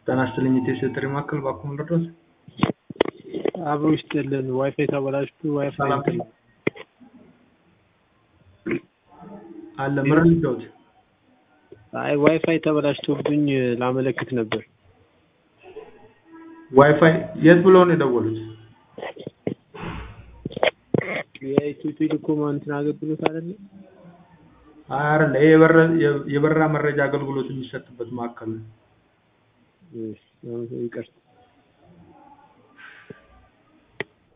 ጤና ይስጥልኝ የኢትዮ ጥሪ ማዕከል እባክዎ ልርዳዎት? አብሮ ይስጥልን ዋይፋይ ተበላሽቶ ዋይፋይ ሰላም እንትን አለ ምን ልርዳዎት? አይ ዋይፋይ ተበላሽቶብኝ ላመለክት ነበር። ዋይፋይ የት ብለው ነው የደወሉት? የኢትዮ ቴሌኮም እንትን አገልግሎት አይደለ? አይ አይደለ ይሄ የበረ- የበረራ መረጃ አገልግሎት የሚሰጥበት ማዕከል ነው። እሺ፣ ይቅርታ